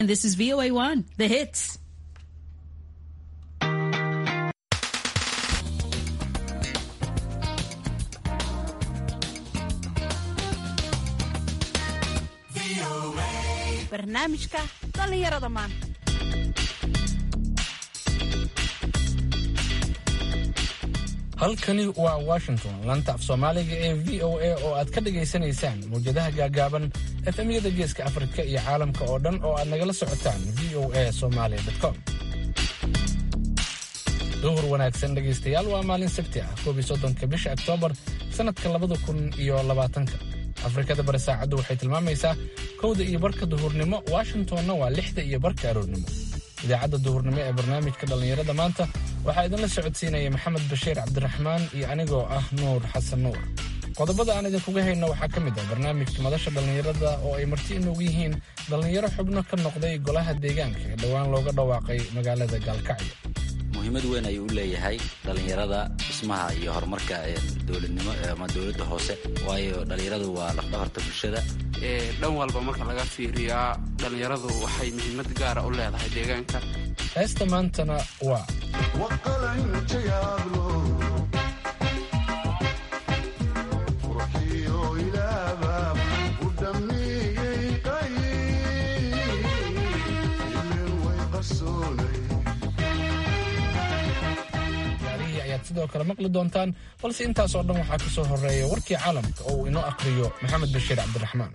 And this is VOA1, the hits. barnaamijka dhallinyarada maanta halkani waa washington lanta af soomaaliga ee v o a oo aad ka dhagaysanaysaan mawjadaha gaagaaban efemyada geeska afrika iyo caalamka oo dhan oo aad nagala socotaan v o a somalia com duhur wanaagsan dhegaystayaal waa maalin sabti ah koob iyo soddonka bisha oktoobar sannadka labada kun iyo labaatanka afrikada bari saacaddu waxay tilmaamaysaa kowda iyo barka duhurnimo washingtonna waa lixda iyo barka aroornimo idaacadda duhurnimo ee barnaamijka dhallinyarada maanta waxaa idinla socodsiinaya maxamed bashiir cabdiraxmaan iyo anigoo ah nuur xasan nuur qodobada aan idinkuga hayno waxaa ka mid ah barnaamijka madasha dhallinyarada oo ay marti inoogu yihiin dhallinyaro xubno ka noqday golaha deegaanka ee dhowaan looga dhawaaqay magaalada gaalkacyo muhiimad weyn ayuu u leeyahay dhallinyarada dhismaha iyo horumarka dowladnimo ama dowladda hoose waayo dhallinyaradu waa lafdhabarta bulshada dhan walba marka laga fiiriyaa dhallinyaradu waxay muhiimad gaara u leedahay deegaanka heesta maantana waa ayaad sidoo kale maqli doontaan balse intaasoo dhan waxaa ka soo horeeya warkii caalamka oo uu inoo akhriyo maxamed bashiir cabdiraxmaan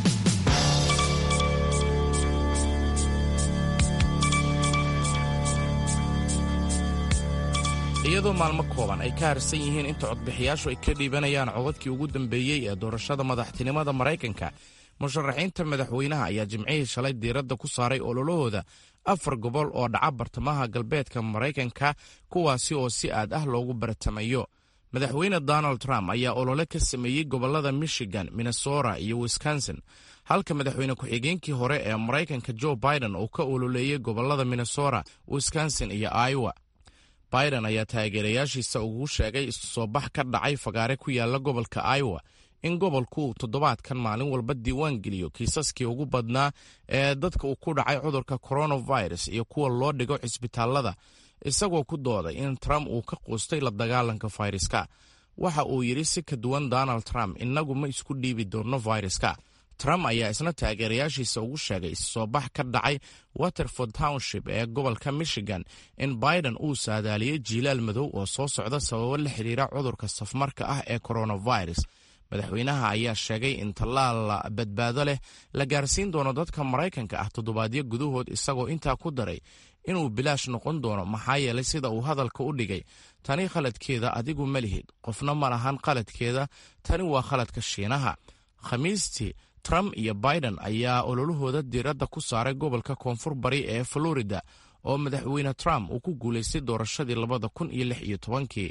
iyadoo maalmo kooban ay ka harsan yihiin inta codbixiyaashu ay ka dhiibanayaan codadkii ugu dambeeyey ee doorashada madaxtinimada maraykanka musharaxiinta madaxweynaha ayaa jimcihii shalay diiradda ku saaray ololahooda afar gobol oo dhaca bartamaha galbeedka maraykanka kuwaasi oo si aad ah loogu baratamayo madaxweyne donald trump ayaa olole ka sameeyey gobollada michigan minnesota iyo wisconsin halka madaxweyne ku-xigeenkii hore ee maraykanka joe biden uu ka ololeeyey gobollada minnesota wisconsin iyo iowa biden ayaa taageerayaashiisa ugu sheegay isu soo bax ka dhacay fagaare ku yaala gobolka iowa in gobolku uu toddobaadkan maalin walba diiwaan geliyo kiisaskii ugu badnaa ee dadka uu ku dhacay cudurka coronavirus iyo kuwa loo dhigo cisbitaallada isagoo ku dooday in trump uu ka quustay la dagaalanka fayraska waxa uu yidhi si ka duwan donald trump innagu ma isku dhiibi doonno fayraska trump ayaa isna taageerayaashiisa ugu sheegay issoo bax ka dhacay waterford township ee gobolka michigan in biden uu saadaaliyey jiilaal madow oo soo socda sababo la xidhiira cudurka safmarka ah ee coronavirus madaxweynaha ayaa sheegay in tallaal badbaado leh la gaarsiin doono dadka maraykanka ah toddobaadyo gudahood isagoo intaa ku daray inuu bilaash noqon doono maxaa yeelay sida uu hadalka u dhigay tani khaladkeeda adigu ma lihid qofna ma lahan khaladkeeda tani waa khaladka shiinaha khamiistii trump iyo biden ayaa ololahooda diiradda ku saaray gobolka koonfur bari ee florida oo madaxweyne trump uu ku guulaystay doorashadii labada kun iyo lix iyo tobankii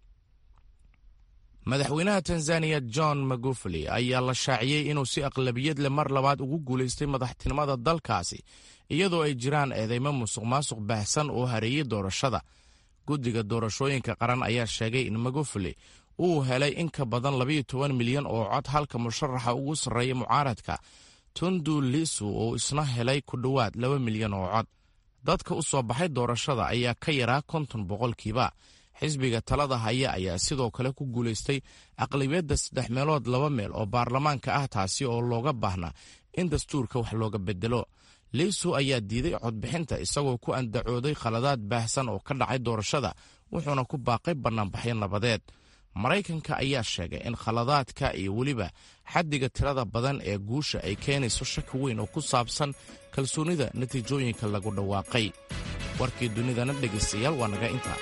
madaxweynaha tanzaniya john magufuli ayaa la shaaciyey inuu si aqlabiyad leh mar labaad ugu guulaystay madaxtinimada dalkaasi iyadoo ay jiraan eedeymo musuq maasuq baahsan oo hareeyey doorashada guddiga doorashooyinka qaran ayaa sheegay in magufuli uu helay in ka badan labayo toban milyan oo cod halka musharaxa ugu sarreeya mucaaradka tundu lisu oo isna helay ku dhowaad laba milyan oo cod dadka u soo baxay doorashada ayaa ka yaraa konton boqolkiiba xisbiga talada haya ayaa sidoo kale ku guulaystay aqlabiyadda saddex meelood laba meel oo baarlamaanka ah taasi oo looga baahnaa in dastuurka wax looga bedelo liisu ayaa diiday codbixinta isagoo ku andacooday khaladaad baahsan oo ka dhacay doorashada wuxuuna ku baaqay bannaanbaxyo nabadeed maraykanka ayaa sheegay in khaladaadka iyo weliba xaddiga tirada badan ee guusha ay keenayso shaki weyn oo ku saabsan kalsoonida natiijooyinka lagu dhawaaqay warkii dunidana dhegaystayaal waa naga intaa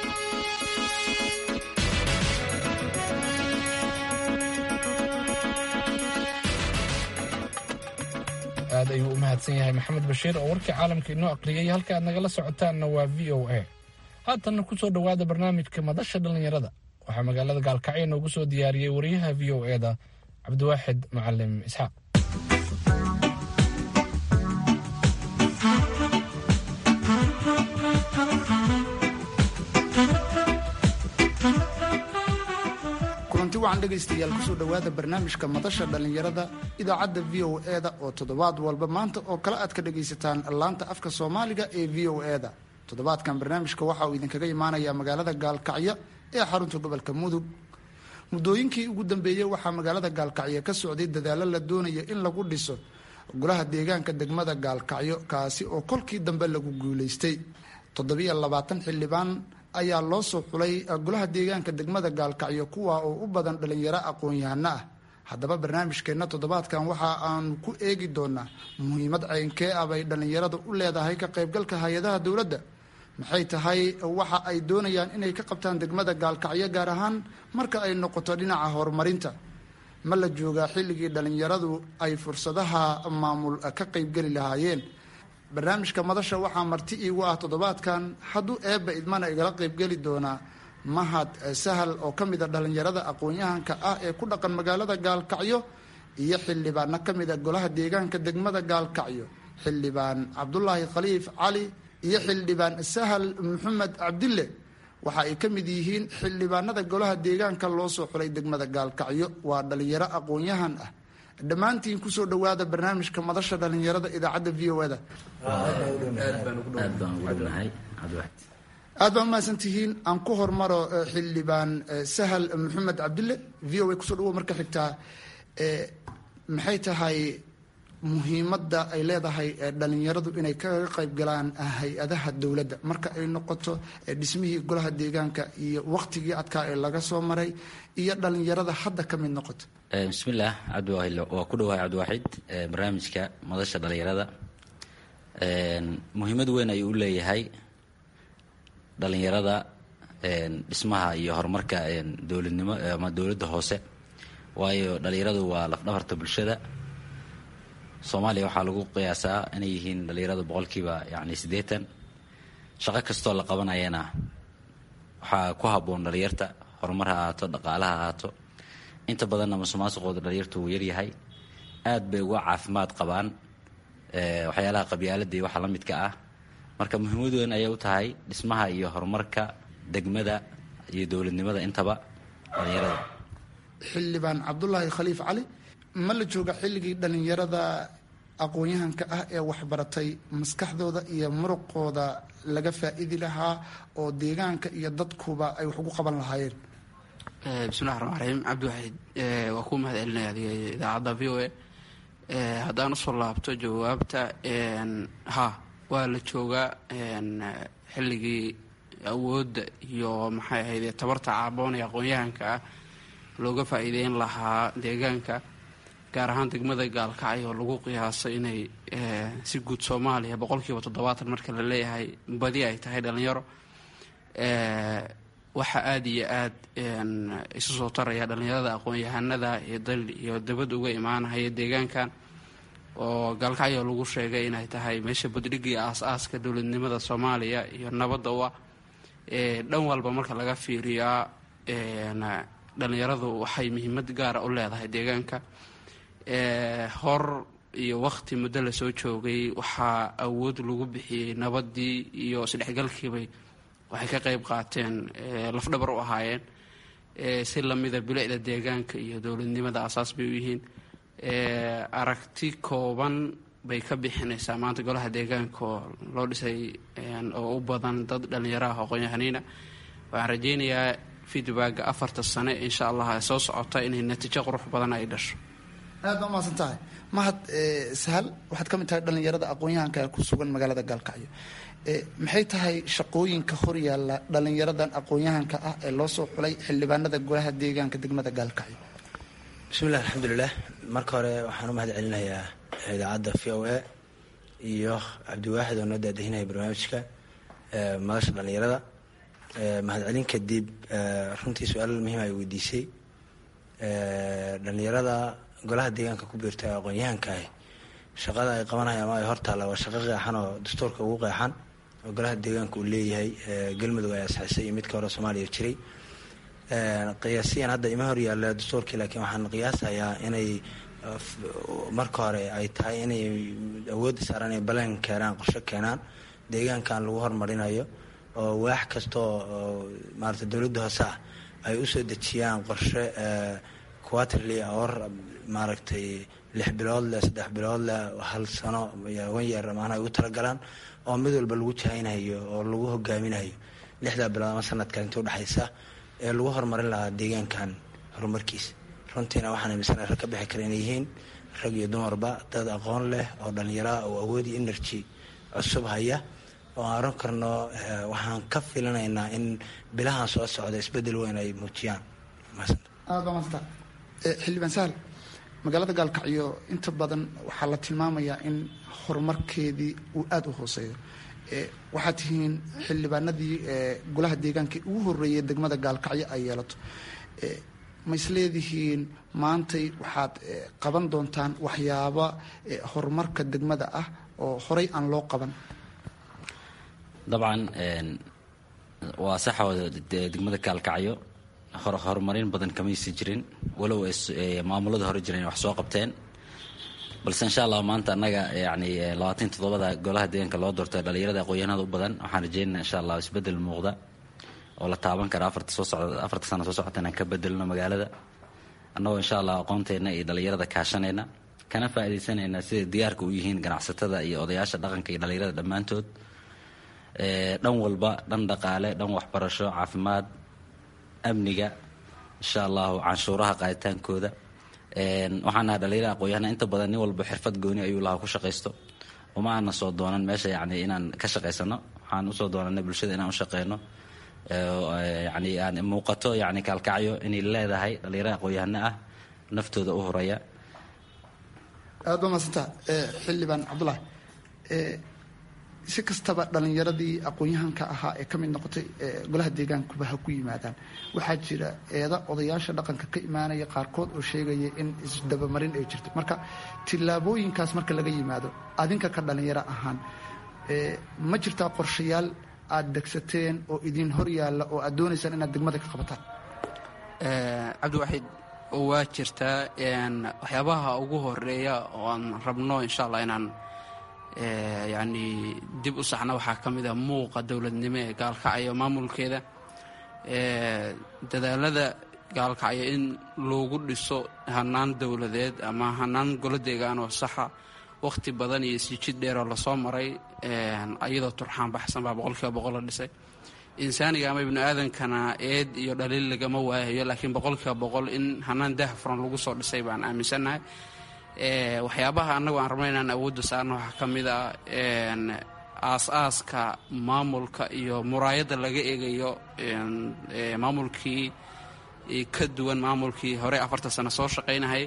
aad ayuu u mahadsan yahay maxamed bashiir oo warkii caalamka inoo aqriyey halka aad nagala socotaanna waa v o a haatanna ku soo dhowaada barnaamijka madasha dhallinyarada waxaa magaalada gaalkacyo noogu soo diyaariyey wariyaha v o e da cabdiwaaxid macalim isxaaq kulanti wacan wacan dhegaystayaal kusoo dhowaada barnaamijka madasha dhallinyarada idaacadda v o e-da oo toddobaad walba maanta oo kale aad ka dhagaysataan laanta afka soomaaliga ee v o e-da toddobaadkan barnaamijka waxa uu idinkaga imaanayaa magaalada gaalkacyo ee xarunta gobolka mudug muddooyinkii ugu dambeeyey waxaa magaalada gaalkacyo ka socday dadaallo la doonaya in lagu dhiso golaha deegaanka degmada gaalkacyo kaasi oo kolkii dambe lagu guulaystay toddobiyo labaatan xildhibaan ayaa loo soo xulay golaha deegaanka degmada gaalkacyo kuwa oo u badan dhalinyaro aqoon-yahano ah haddaba barnaamijkeenna toddobaadkan waxa aanu ku eegi doonaa muhiimad ceynkee ah bay dhallinyarada u leedahay ka qaybgalka hay-adaha dowladda maxay tahay waxa ay doonayaan inay ka qabtaan degmada gaalkacyo gaar ahaan marka ay noqoto dhinaca horumarinta ma la joogaa xilligii dhallinyaradu ay fursadaha maamul ka qaybgeli lahaayeen barnaamijka madasha waxaa marti iigu ah toddobaadkan hadduu eebba idmana igala qaybgeli doonaa mahad sahal oo ka mid a dhallinyarada aqoon-yahanka ah ee ku dhaqan magaalada gaalkacyo iyo xildhibaanno ka mid a golaha deegaanka degmada gaalkacyo xildhibaan cabdulaahi khaliif cali iyo xildhibaan sahal maxamed cabdille waxa ay ka mid yihiin xildhibaanada golaha deegaanka loo soo xulay degmada gaalkacyo waa dhalinyaro aqoon-yahan ah dhammaantiin kusoo dhowaada barnaamijka madasha dhalinyarada idaacadda v o da aad baa umahadsan tihiin aan ku hormaro xildhibaan sahal maxamed cabdille v o a kusoo dhawo marka xigtaa maxay tahay muhiimadda ay leedahay dhalinyaradu inay kaga qayb galaan hay-adaha dowladda marka ay noqoto dhismihii golaha deegaanka iyo waqtigii adkaa ee laga soo maray iyo dhalinyarada hadda ka mid noqoto bismillaah cabdiwaahil waa ku dhawahay cabdiwaaxid barnaamijka madasha dhalinyarada muhiimad weyn ayuu u leeyahay dhalinyarada dhismaha iyo horumarka dowladnimo ama dowladda hoose waayo dhalinyaradu waa lafdhabarta bulshada soomaaliya waxaa lagu qiyaasaa inay yihiin dhalinyarada boqolkiiba yani siddeetan shaqo kastoo la qabanayana waxaa ku habboon dhalinyarta horumar ha ahaato dhaqaala ha ahaato inta badanna masuqmaasuqooda dhalinyartu wuu yaryahay aad bay uga caafimaad qabaan waxyaalaha qabyaalada iyo waxa la midka ah marka muhiimad weyn ayay u tahay dhismaha iyo horumarka degmada iyo dowladnimada intaba dhalinyarada xildhibaan cabdulaahi khaliif cali ma la jooga xilligii dhalinyarada aqoon-yahanka ah ee waxbaratay maskaxdooda iyo muruqooda laga faa-idi lahaa oo deegaanka iyo dadkuba ay wax ugu qaban lahaayeen bismillahi raxmaan raxiim cabdiwaxiid waa kuu mahad celinaya adiga idaacadda v o a haddaan usoo laabto jawaabta ha waa la joogaa xilligii awoodda iyo maxay ahayd tabarta caaboon ee aqoon-yahanka ah looga faa-iideyn lahaa deegaanka gaar ahaan degmada gaalkacyo lagu qiyaasay inay si guud soomaaliya boqolkiiba toddobaatan marka la leeyahay badi ay tahay dhalinyaro waxaa aada iyo aada isu soo taraya dhalinyarada aqoon-yahanada iyo dal iyo dabad uga imaanahaya deegaankan oo gaalkacyo lagu sheegay inay tahay meesha buddhigii aas-aaska dowladnimada soomaaliya iyo nabadda u ah dhan walba marka laga fiiriyaa dhalinyaradu waxay muhiimad gaara u leedahay deegaanka hor iyo waqti muddo lasoo joogay waxaa awood lagu bixiyey nabadii iyo isdhexgalkiibay waxay ka qeyb qaateen lafdhabar u ahaayeen si lamida bilicda deegaanka iyo dowladnimada asaas bay u yihiin aragti kooban bay ka bixinaysaa maanta golaha deegaanka oo loo dhisay oo u badan dad dhalinyaro ah aqoon-yahaniina waxaan rajeynayaa feedbacka afarta sane insha allah ee soo socota inay natiijo qurux badan ay dhasho aad baa umahadsan tahay mahad sahal waxaad ka mid tahay dhalinyarada aqoon-yahanka ku sugan magaalada gaalkacyo maxay tahay shaqooyinka horyaalla dhalinyaradan aqoon-yahanka ah ee loo soo xulay xildhibaanada golaha deegaanka degmada gaalkacyo bismillahi alxamdulilah marka hore waxaan u mahad celinayaa idaacadda v o a iyo cabdiwaaxid oo noo daadahinaya barnaamijka madasha dhalinyarada mahadcelin kadib runtii su-aal muhiim ay weydiisay dhalinyarada golaha deegaanka ku biirta ee aqoon-yahanka ah shaqada ay qabanaya ama ay hortaalla waa shaqo qeexan oo dastuurka ugu qeexan oo golaha deegaanka uu leeyahay galmudug ay asxisay iyo midka hore soomaaliya jiray qiyaasiyan hadda ima hor yaalla dastuurkii laakiin waxaan qiyaasayaa inay marka hore ay tahay inay awoodda saaraan inay balan keenaan qorsho keenaan deegaankan lagu horumarinayo oo waax kastoo maarata dowladda hoose ah ay usoo dejiyaan qorshe quaterly or maaragtay lix bilood leh saddex bilood leh hal sano wan yeer maanaa ugu talagalaan oo mid walba lagu jahaynayo oo lagu hogaaminayo lixdaa bilood ama sanadkan inta udhexaysa ee lagu horumarin lahaa deegaankan horumarkiisa runtiina waxaan aminsana rag ka bixi kara inay yihiin rag iyo dumarba dad aqoon leh oo dhallinyaraa oo awoodi energy cusub haya oo aan oran karno waxaan ka filanaynaa in bilahan soo socda isbedel weyn ay muujiyaan aada baa maasanta xildhibaan sahal magaalada gaalkacyo inta badan waxaa la tilmaamayaa in horumarkeedii uu aada u hooseeyo waxaad tihiin xildhibaanadii golaha deegaanka ugu horeeyay degmada gaalkacyo ay yeelato ma isleedihiin maantay waxaad qaban doontaan waxyaaba horumarka degmada ah oo horey aan loo qaban dabcan waa saxooda degmada gaalkacyo horumarin badan kamaysi jirin walow maamulada hore jireen wax soo qabteen balse insha allah maanta annaga yani labaatan toddobada golaha deegaanka loo doortay dhalinyarada aqoonyahanada u badan waxaan rajeynaa insha allah isbedel muuqda oo la taaban kara afarta soo socda afarta sana soo socota inaan ka bedelno magaalada annagoo insha allah aqoonteena iyo dhalinyarada kaashanayna kana faa'iidaysanayna siday diyaarka u yihiin ganacsatada iyo odayaasha dhaqanka iyo dhalinyarada dhammaantood dhan walba dhan dhaqaale dhan waxbarasho caafimaad amniga insha allahu canshuuraha qaaditaankooda waxaan nahay dhalinyara aqoonyahana inta badan nin walba xirfad gooni ayuu lahaa ku shaqaysto uma aana soo doonan meesha yani inaan ka shaqaysano waxaan usoo doonanay bulshada inaan u shaqeyno yani aan muuqato yani kaalkacyo inay leedahay dhalinyara aqoonyahano ah naftooda u horaya aada baa maasanta xildhibaan cabdulahi si kastaba dhalinyaradii aqoon-yahanka ahaa ee ka mid noqotay golaha deegaankuba ha ku yimaadaan waxaa jira eeda odayaasha dhaqanka ka imaanaya qaarkood oo sheegaya in isdabamarin ay jirto marka tillaabooyinkaas marka laga yimaado adinka ka dhalinyaro ahaan ma jirtaa qorshayaal aada degsateen oo idin hor yaalla oo aad doonaysaan inaad degmada ka qabataan cabdiwaxiid waa jirtaa waxyaabaha ugu horeeya oo aan rabno insha allah inaan yacni dib u saxna waxaa ka mid a muuqa dowladnimo ee gaalkacyo maamulkeeda dadaalada gaalkacyo in loogu dhiso hanaan dowladeed ama hanaan golo deegaan oo saxa wakhti badan iyo sijid dheeroo lasoo maray iyadoo turxaan baxsan baa boqolkiiba boqol la dhisay insaaniga ama ibnu aadankana eed iyo dhaliil lagama waayayo laakiin boqolkiiba boqol in hanaan daah furan lagu soo dhisay baan aaminsannahay waxyaabaha annagu aan rabna inaan awoodda saarno waxaa ka mid ah aas-aaska maamulka iyo muraayadda laga eegayo maamulkii ka duwan maamulkii hore afartan sano soo shaqaynahay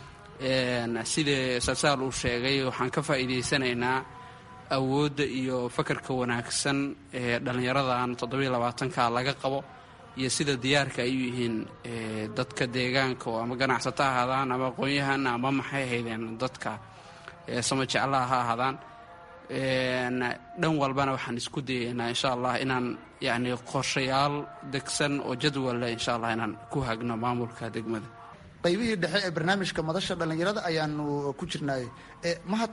sidai salsaal uu sheegay waxaan ka faa'iidaysanaynaa awoodda iyo fakarka wanaagsan ee dhallinyaradan toddobiyo labaatanka laga qabo iyo sida diyaarka ay u yihiin dadka deegaanka oo ama ganacsato ha ahaadaan ama aqoon-yahan ama maxay ahaydeen dadka sama jeclaha ha ahaadaan dhan walbana waxaan isku dayaynaa insha allah inaan yacni qorshayaal degsan oo jadwalle insha allah inaan ku hagno maamulka degmada qaybihii dhexe ee barnaamijka madasha dhallinyarada ayaanu ku jirnaay mahad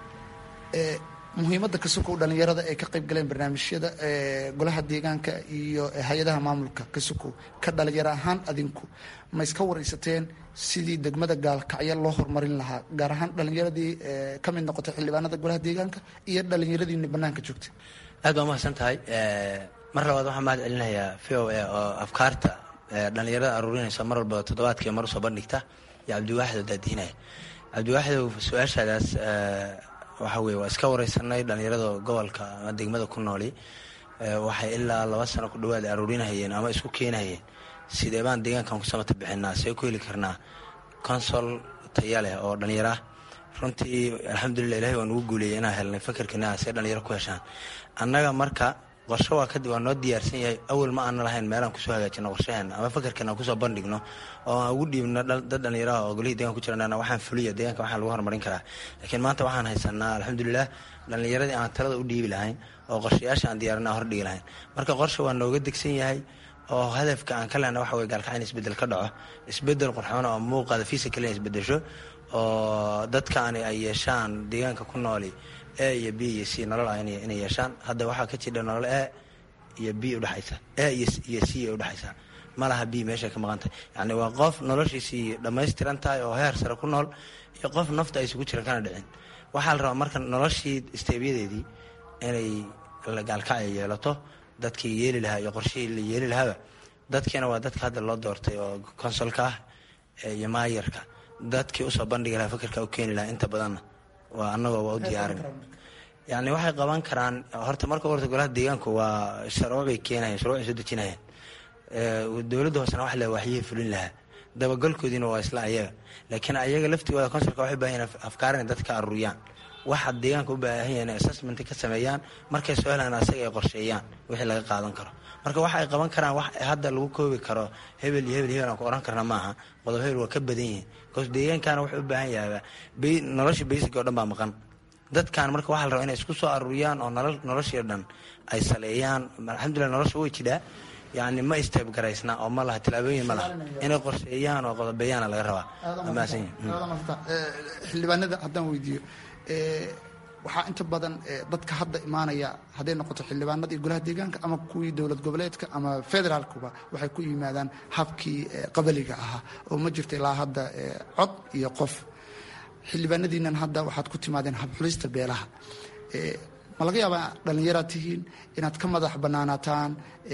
muhiimadda kasukow dhallinyarada ay ka qayb galeen barnaamijyada golaha deegaanka iyo hay-adaha maamulka kasukow ka dhalinyaro ahaan adinku ma iska waraysateen sidii degmada gaalkacyo loo horumarin lahaa gaar ahaan dhalinyaradii ka mid noqotay xildhibaanada golaha deegaanka iyo dhalinyaradiini banaanka joogtay aad baa mahadsan tahay mar labaad waxaan mahad celinayaa v o a oo afkaarta dhalinyarada aruurinaysa mar walba toddobaadkii mar usoo bandhigta iyo cabdiwaaxid oo daadihinaya cabdiwaaxidow su-aashaadaas waxa weye waa iska wareysanay dhalinyarada gobolka ama degmada ku nooli waxay ilaa laba sano ku dhawaad aruurinahayeen ama isku keenahayeen sidee baan deegaankan ku samata bixinaa see ku heli karnaa consol taya leh oo dhalinyaro ah runtii alxamdulilah ilahay waa nugu guuleeyay inaan helnay fakerkana see dhalinyaro ku heshaan annaga marka qorshe waa kadib waa noo diyaarsan yahay awal ma aana lahayn meelaan kusoo hagaajino qorshaheena ama fakerkan aan kusoo bandhigno oo aan ugu dhiibno dad dhalinyaraha oo golihii deeganka ku jirana waxaan fuliya deeganka waxaan lagu horumarin karaa laakiin maanta waxaan haysanaa alxamdulilah dhalinyaradii aan talada u dhiibi lahayn oo qorshayaasha aan diyaarina hordhigi lahayn marka qorshe waa nooga degsan yahay oo hadafka aan ka lehna waxa weye gaalkaca in isbedel ka dhaco isbedel qurxoon oo muuqaada fiisa kale in isbedesho oo dadkaani ay yeeshaan deegaanka ku nooli a iyo b iyo c nolol ah inay yeeshaan hadda waxaa ka jira nolol a iyo b udhexaysa a iyo c ay udhexaysaa ma laha bi meeshay ka maqan tahay yacni waa qof noloshiisii dhammaystiran tahay oo heer sare ku nool iyo qof nafta aysan ku jiran kana dhicin waxaa la rabaa marka noloshii isteebyadeedii inay gaalkacya yeelato dadkii yeeli lahaa iyo qorshihii la yeeli lahaaba dadkiina waa dadka hadda loo doortay oo konsolka ah iyo maayarka dadkii usoo bandhigi lahaa fikirka u keeni lahaa inta badanna waa annagoo waa u diyaarin yani waxay qaban karaan horta marka horta golaha deegaanku waa sharcibay keenayan shuruucay soo dejinayaan dowladda hoosena wax le waxyihii fulin lahaa dabagalkoodiina waa isla ayaga laakiin ayaga laftigooda konsolka waxay baahan yahin afkaar inay dadka aruuriyaan waxa deegaanka u baahan yahin assessment ka sameeyaan markay soo helaan asaga ay qorsheeyaan wixii laga qaadan karo marka waxa ay qaban karaan wax hadda lagu koobi karo hebel iyo hebel hebel aan ku oran karna maaha qodob hebel waa ka badan yihiin bcause deegaankana wuxuu u baahan yahaaba nolosha basic oo dhan baa maqan dadkan marka waxaa la rabaa inay isku soo aruuriyaan oo noloshii dhan ay saleeyaan alxamdulilah nolosha way jidhaa yani ma isteebgaraysna oo ma laha tilaabooyin ma laha inay qorsheeyaan oo qodobeeyaana laga rabaa xildhibaanada haddaan weydiiyo waxaa inta badan dadka hadda imaanaya hadday noqoto xildhibaanadii golaha deegaanka ama kuwii dowlad goboleedka ama federaalkuba waxay ku yimaadaan habkii qabaliga ahaa oo ma jirta ilaa hadda cod iyo qof xildhibaanadiinan hadda waxaad ku timaadeen habxulista beelaha ma laga yaabaa dhallinyaraad tihiin inaad ka madax bannaanaataan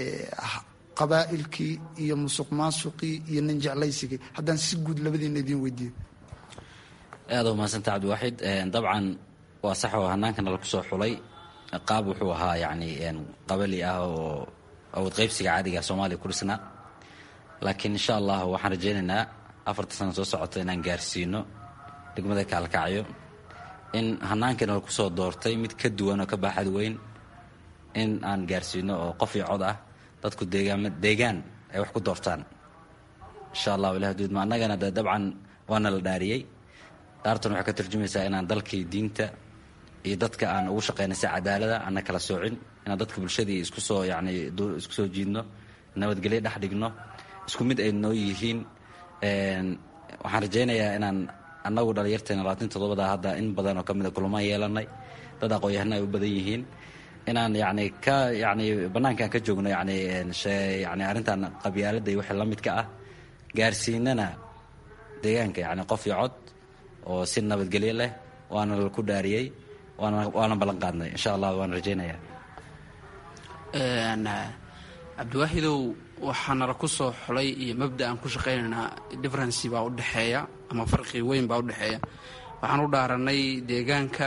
qabaa'ilkii iyo musuq maasuqii iyo ninjeclaysigii haddaan si guud labadiina idiin weydiiyo aada u mahadsanta cabdiwaaxid dabcan waa sax oo hannaankana laku soo xulay qaab wuxuu ahaa yacni qabali ah oo awood qaybsiga caadiga soomaaliya ku dhisnaa laakiin insha allah waxaan rajaynaynaa afarta sana soo socota inaan gaarsiino degmada kaalkacyo in hannaankana laku soo doortay mid ka duwan oo ka baaxad weyn in aan gaarsiino oo qof iyo cod ah dadku deegaan deegaan ay wax ku doortaan insha allahu ilah duudma annagana de dabcan waana la dhaariyey dhaartan waxay ka tarjumaysaa inaan dalkii diinta iyo dadka aan ugu shaqaynay si cadaalada ana kala soocin inaan dadka bulshadii isku soo yacni isku soo jiidno nabadgelyo dhex dhigno isku mid ay noo yihiin waxaan rajaynayaa inaan annagu dhalinyarteena labaatan toddobada hadda in badan oo ka mida kulamaan yeelanay dad aqoon-yahana ay u badan yihiin inaan yacni ka yacni bannaankaan ka joogno yacni yani arrintan qabyaaladda iyo wixii la midka ah gaarsiinana deegaanka yacni qof iyo cod oo si nabadgelyo leh waana laku dhaariyey waana waana ballan qaadnay insha allah waan rajaynayaa cabdiwaaxidow waxaa nala ku soo xulay iyo mabda aan ku shaqaynaynaa differency baa u dhexeeya ama farqi weyn baa u dhexeeya waxaan u dhaaranay deegaanka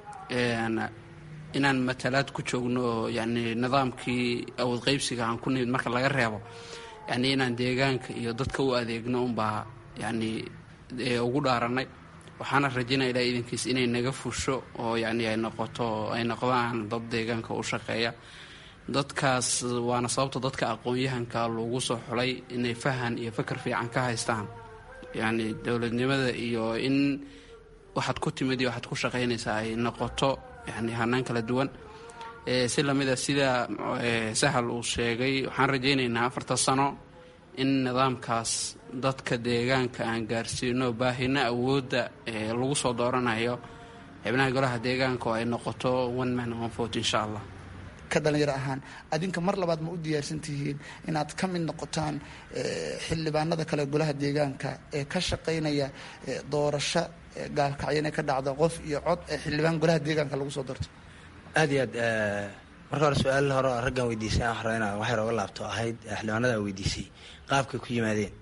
inaan matalaad ku joogno oo yani nidaamkii awood qaybsiga aan ku nimid marka laga reebo yani inaan deegaanka iyo dadka u adeegno unbaa yani ugu dhaaranay waxaana rajaynaya ilaa idankiis inay naga fusho oo yani ay noqoto ay noqdaan dad deegaanka u shaqeeya dadkaas waana sababta dadka aqoon-yahanka loogu soo xulay inay fahan iyo fakar fiican ka haystaan yani dowladnimada iyo in waxaad ku timid iyo waxaad ku shaqaynaysaa ay noqoto yani hanaan kala duwan si lamida sida sahal uu sheegay waxaan rajaynaynaa afarta sano in nidaamkaas dadka deegaanka aan gaarsiino baahina awoodda lagu soo dooranayo xibnaha golaha deegaanka oo ay noqoto one man one vote insha allah ka dhalinyaro ahaan adinka mar labaad ma u diyaarsan tihiin inaad ka mid noqotaan xildhibaanada kale golaha deegaanka ee ka shaqaynaya doorasho gaalkacyo inay ka dhacdo qof iyo cod ee xildhibaan golaha deegaanka lagu soo doorto aad iyo aad marka hore su-aal hore raggan weydiisay aan raba inaa waxay roga laabto ahayd xildhibaanada weydiisay qaabkay ku yimaadeen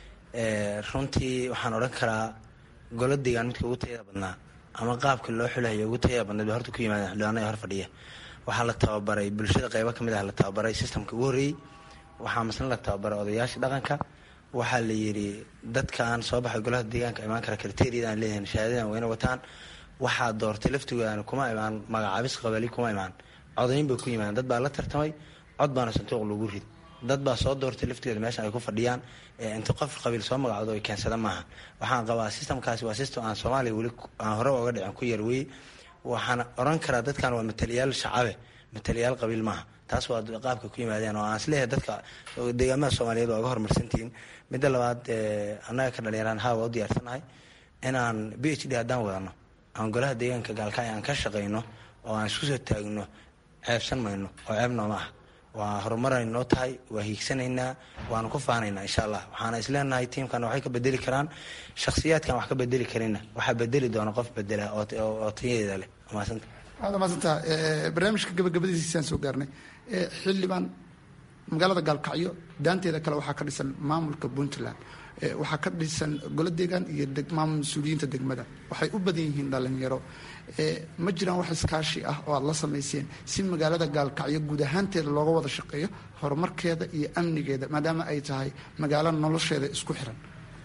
runtii waxaan odhan karaa golo deegaan midka ugu tayada badnaa ama qaabka loo xulayo ugu tayada badnayd ba horta ku yimaadeen xildhibaanada hor fadhiya waxaa la tababaray bulshada qaybo ka mid ah la tababaray systemka ugu horreeyey waxaa masna la tababaray odayaasha dhaqanka waxaa la yidhi dadkaan soo baxay golaha deegaanka imaan kara kriteeriyada aan leeyahin shahaadadan wayna wataan waxaa doortay laftigoodaan kuma imaan magacaabis qabali kuma imaan codayn bay ku yimaadeen dad baa la tartamay cod baana sanduuq lagu rid dad baa soo doortay laftigooda meeshan ay ku fadhiyaan inta qof qabiil soo magacdo ay keensada maaha waxaan qabaa systemkaasi waa system aan soomaaliya weli aan hore oga dhicin ku yar weye waxaan oran karaa dadkan waa mataliyaal shacabe mataliyaal qabiil maaha taas waa qaabka ku yimaadeen oo aan isleeyahay dadka deegaamada soomaaliyeed waa uga horumarsantihiin midda labaad annaga ka dhalinyaraan haa waa u diyaarsanahay inaan b h d haddaan wadano aan golaha deegaanka gaalkacyo aan ka shaqayno oo aan isku soo taagno ceebsan mayno oo ceeb nooma ah waa horumaray noo tahay waa hiigsanaynaa waanu ku faanaynaa insha allah waxaana isleenahay tiimkan waxay ka bedeli karaan shakhsiyaadkan wax ka bedeli karina waxaa bedeli doona qof bedela oo tayadeeda leh maasanta waad maasantaha barnaamijka gabagabadiisaan soo gaarnay xildhibaan magaalada gaalkacyo daanteeda kale waxaa ka dhisan maamulka puntland waxaa ka dhisan golo deegaan iyo maamul mas-uuliyiinta degmada waxay u badan yihiin dhalinyaro ma jiraan wax iskaashi ah oo aada la samayseen si magaalada gaalkacyo guud ahaanteeda looga wada shaqeeyo horumarkeeda iyo amnigeeda maadaama ay tahay magaalo nolosheeda isku xiran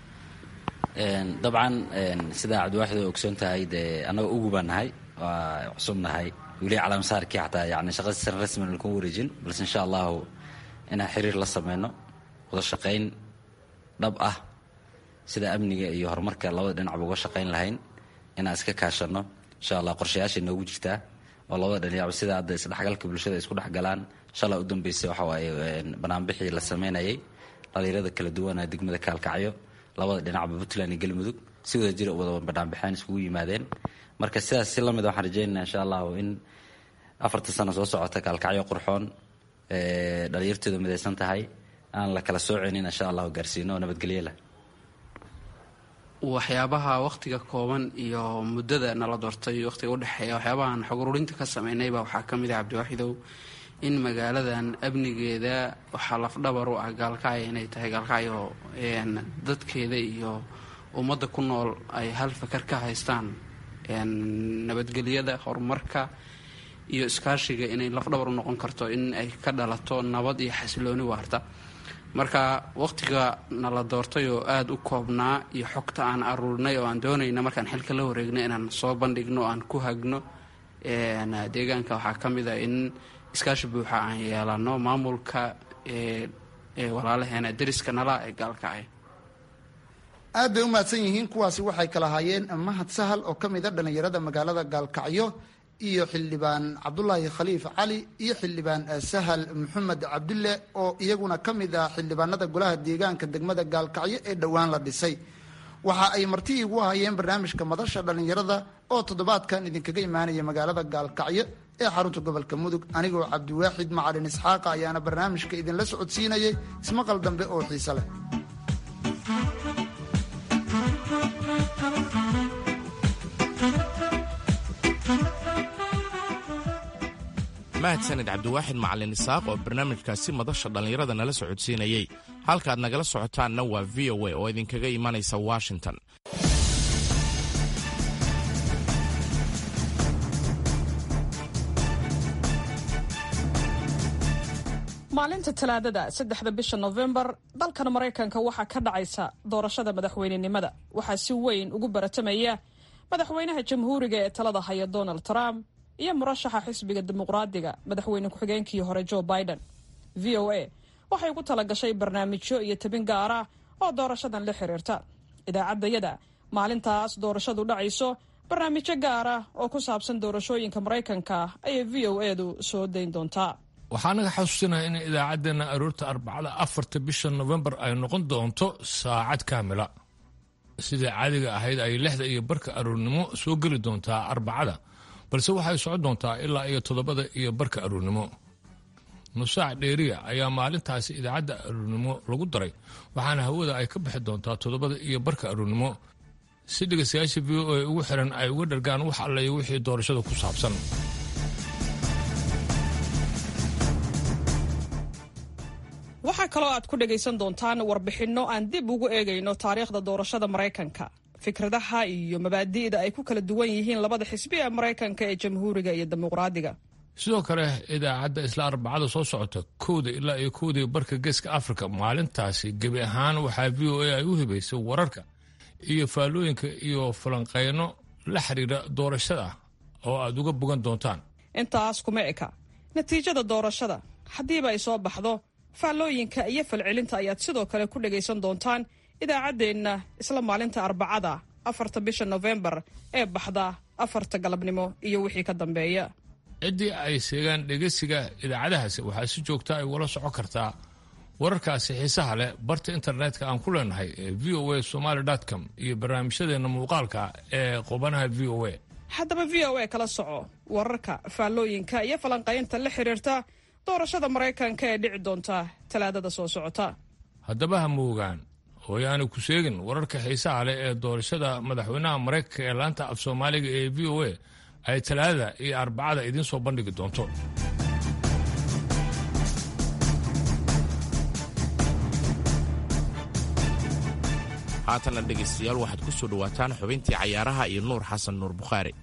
dabcan sidaa cabdiwaaxid oo ogsoon tahay dee annagoo ugu baan nahay waa cusub nahay weli calaamasaarkii xataa yani shaqadiisan rasman lakuma wareejin balse insha allahu inaan xiriir la sameyno wada shaqayn dhab ah sida amniga iyo horumarka labada dhinacba uga shaqayn lahayn inaan iska kaashano insha allah qorshayaashay noogu jirtaa oo labada dhinacba sida hadda isdhexgalka bulshada isku dhexgalaan shalaa u dambeysay waxa waaye banaanbixii la sameynayay dhalinyarada kala duwana degmada kaalkacyo labada dhinacba puntland iyo galmudug si wada jira wada banaanbixeen iskugu yimaadeen marka sidaas si lamid waxaan rajeynaya insha allahu in afarta sano soo socota kaalkacyo qurxoon dhalinyartooda midaysan tahay aan la kala sooceynin insha allahu gaarsiino oo nabadgelyo leh waxyaabaha wakhtiga kooban iyo muddada nala doortay wakhtiga udhexeeya waxyaabahaan xog ururinta ka sameynayba waxaa ka mid ah cabdiwaaxidow in magaaladan amnigeeda waxaa lafdhabar u ah gaalkacyo inay tahay gaalkacyo dadkeeda iyo ummadda ku nool ay hal fakar ka haystaan nabadgelyada horumarka iyo iskaashiga inay lafdhabar u noqon karto in ay ka dhalato nabad iyo xasilooni waarta marka wakhtiga nala doortay oo aada u koobnaa iyo xogta aan aruurinay oo aan doonayna markaan xilka la wareegno inaan soo bandhigno aan ku hagno deegaanka waxaa ka mid a in iskaashi buuxa aan yeelano maamulka walaalaheena deriska nala ee gaalkacay aad bay u mahadsan yihiin kuwaasi waxay kala haayeen mahad sahal oo ka mid a dhallinyarada magaalada gaalkacyo iyo xildhibaan cabdulaahi khaliif cali iyo xildhibaan sahal maxamed cabdulle oo iyaguna ka mid ah xildhibaanada golaha deegaanka degmada gaalkacyo ee dhowaan la dhisay waxa ay marti igu hayeen barnaamijka madasha dhallinyarada oo toddobaadkan idinkaga imaanaya magaalada gaalkacyo ee xarunta gobolka mudug anigoo cabdiwaaxid macalin isxaaqa ayaana barnaamijka idinla socodsiinayay ismaqal dambe oo xiise leh mahadsanid cabdiwaaxid macalin isaaq oo barnaamijkaasi madasha dhallinyarada nala socodsiinayey halkaad nagala socotaanna waa v o a oo idinkaga imanaysa washington maalinta talaadada saddexda bisha nofembar dalkan maraykanka waxaa ka dhacaysa doorashada madaxweynenimada waxaa si weyn ugu baratamaya madaxweynaha jamhuuriga ee talada haya donald trump iyo murashaxa xisbiga dimuqraadiga madaxweyne ku-xigeenkii hore joe biden v o a waxay ugu talagashay barnaamijyo iyo tabin gaar ah oo doorashadan la xiriirta idaacaddayada maalintaas doorashadu dhacayso barnaamijyo gaar ah oo ku saabsan doorashooyinka maraykanka ayay v o edu soo dayn doontaa waxaa naga xasuusinaha in idaacaddeenna aroorta arbacada afarta bisha nofembar ay noqon doonto saacad kaamila sidai caadiga ahayd ay lixda iyo barka aroornimo soo geli doontaa arbacada balse waxay socon doontaa ilaa iyo toddobada iyo barka aroornimo nusaac dheeriya ayaa maalintaasi idaacadda aroornimo lagu daray waxaana hawada ay ka bixi doontaa toddobada iyo barka aroornimo si dhegaystayaasha v o a ugu xiran ay uga dhargaan wax allayo wixii doorashada ku saabsan waxaa kaloo aad ku dhagaysan doontaan warbixinno aan dib ugu eegayno taariikhda doorashada maraykanka fikradaha iyo mabaadi'da ay ku kala duwan yihiin labada xisbi ee maraykanka ee jamhuuriga iyo dimuqraadiga sidoo kale idaacadda isla arbacada soo socota kowda ilaa iyo kowdii barka geeska afrika maalintaasi gebi ahaan waxaa v o a ay u hibaysay wararka iyo faallooyinka iyo falanqeyno la xiriira doorashada oo aad uga bogan doontaan intaas kuma eka natiijada doorashada haddiiba ay soo baxdo faallooyinka iyo falcelinta ayaad sidoo kale ku dhagaysan doontaan idaacaddeenna isla maalinta arbacada afarta bisha nofembar ee baxda afarta galabnimo iyo wixii ka dambeeya ciddii ay seegaan dhegeysiga idaacadahaasi waxaa si joogta ay ula socon kartaa wararkaasi xiisaha leh barta internetka aan ku leenahay ee v o a somaali com iyo barnaamijyadeenna muuqaalka ee qubanaha v o a haddaba v o a kala soco wararka faallooyinka iyo falanqaynta la xiriirta doorashada maraykanka ee dhici doonta talaadada soo socota haddaba ha moogaan hooyaanu ku sheegin wararka xiisaha leh ee doorashada madaxweynaha maraykanka ee laanta af soomaaliga ee v o a ay talaadada iyo arbacada idiin soo bandhigi doonto haatanna dhegaystayaal waxaad ku soo dhowaataan xubintii cayaaraha iyo nuur xasan nuur bukhaari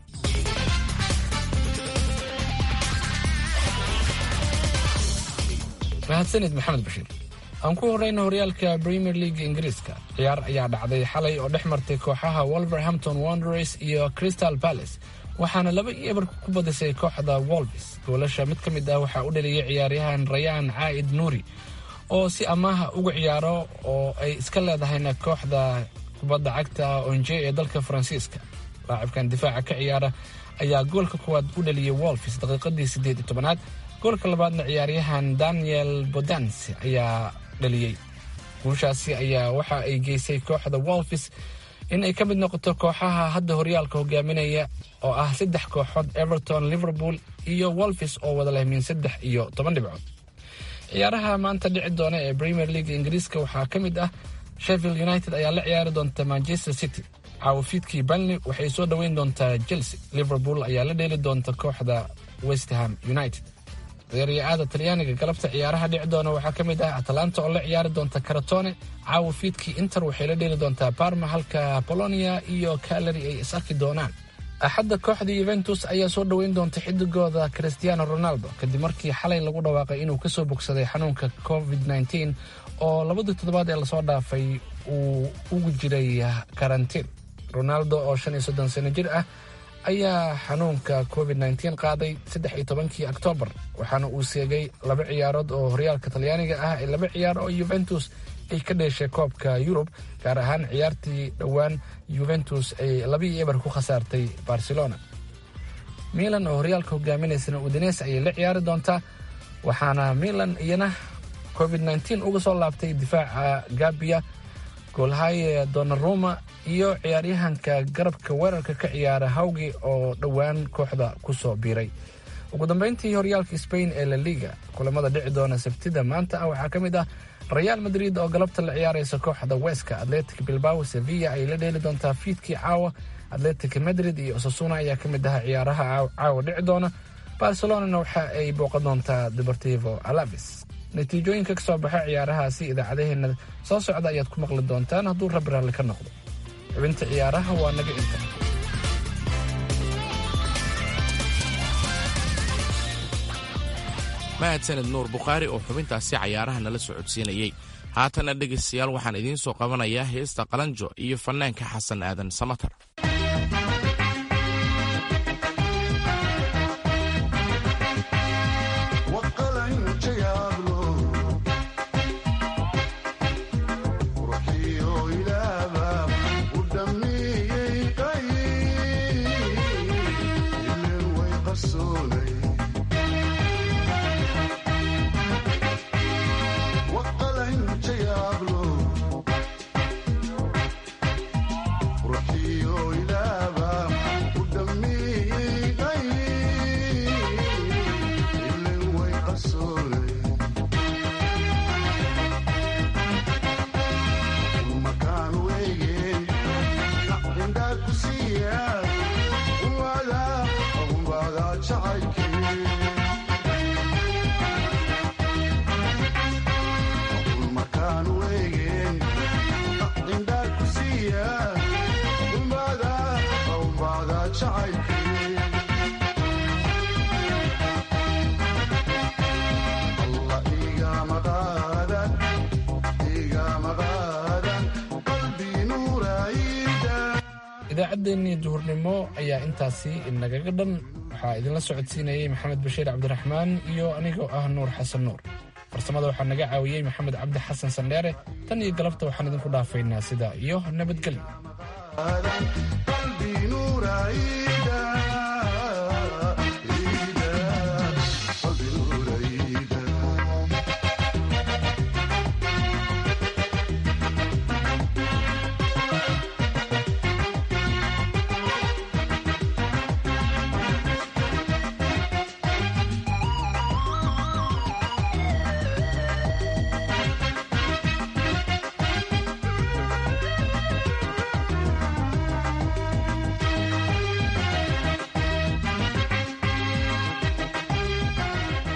mahadsanid maxamed bashiir aan ku horrayna horyaalka premier league ingiriiska ciyaar ayaa dhacday xalay oo dhex martay kooxaha wolverhampton wanderers iyo crystal palace waxaana laba iyo ebar ku badisay kooxda wolves goolasha mid ka mid ah waxaa u dhaliyay ciyaaryahan rayaan caa'id nuuri oo si amaaha uga ciyaaro oo ay iska leedahayna kooxda kubadda cagta onje ee dalka faransiiska laacibkan difaaca ka ciyaara ayaa goolka koowaad u dhaliyay wolves daqiiqadii siddeed iyo tobanaad goolka labaadna ciyaaryahan daniel bodans ayaa dhaliyey guushaasi ayaa waxa ay geysay kooxda wolves in ay ka mid noqoto kooxaha hadda horyaalka hogaaminaya oo ah saddex kooxood everton liverpool iyo wolves oo wada leh min saddex iyo toban dhibcood ciyaaraha maanta dhici doona ee premier league ingiriiska waxaa ka mid ah sheffield united ayaa la ciyaari doonta manchester city caawafiidkii banley waxay soo dhoweyn doontaa chelsea liverpool ayaa la dheeli doonta kooxda westham united ciyaaryaada talyaaniga galabta ciyaaraha dhici doona waxaa ka mid ah atalanta oo la ciyaari doonta karatone caawa fiidkii inter waxay la dheeli doontaa barma halka bolonia iyo kalari ay is arki doonaan axadda kooxda yuventus ayaa soo dhoweyn doonta xidigooda christiano ronaldo kadib markii xalay lagu dhawaaqay inuu kasoo bogsaday xanuunka covid -19 oo labadii toddobaad ee lasoo dhaafay uu ugu jiray karantiin ronaldo oo shan iyo soddon sano jir ah ayaa xanuunka covid -19 qaaday saddex iyo tobankii oktoobar waxaana uu seegay laba ciyaarood oo horyaalka talyaaniga ah ee laba ciyaar oo yuventus ay ka dheeshay koobka yurub gaar ahaan ciyaartii dhowaan yuventus ay labii eber ku khasaartay barcelona milan oo horyaalka hogaaminaysana udines ayay la ciyaari doontaa waxaana milan iyana covid -19 uga soo laabtay difaaca gabia goolhaye donaruma iyo ciyaaryahanka garabka weerarka ka ciyaara hawgi oo dhowaan kooxda ku soo biiray ugu dambeyntii horyaalka spain ee la liga kulamada dhici doona sabtida maanta ah waxaa ka mid ah real madrid oo galabta la ciyaaraysa kooxda weska atletic bilbao sevilla ayay la dheeli doontaa fiidkii caawa atletic madrid iyo osasuna ayaa ka mid ah ciyaaraha caawa dhici doona barcelonana waxa ay booqan doontaa deportivo alavis natiijooyinka ka soo baxa ciyaarahaasi idaacadaheena soo socda ayaad ku maqli doontaan hadduu rabbi raalli ka noqdo xubinta ciyaaraha waa naga inta mahadsaned nuur bukhaari oo xubintaasi cayaaraha nala socodsiinayey haatana dhegaystayaal waxaan idiin soo qabanayaa heesta qalanjo iyo fannaanka xasan aadan samatar idaacaddeenii duhurnimo ayaa intaasi inagaga dhan waxaa idinla socodsiinayey maxamed bashiir cabdiraxmaan iyo anigoo ah nuur xasan nuur farsamada waxaa naga caawiyey maxamed cabdi xasan sandheere tan iyo galabta waxaan idinku dhaafaynaa sidaa iyo nabadgelyo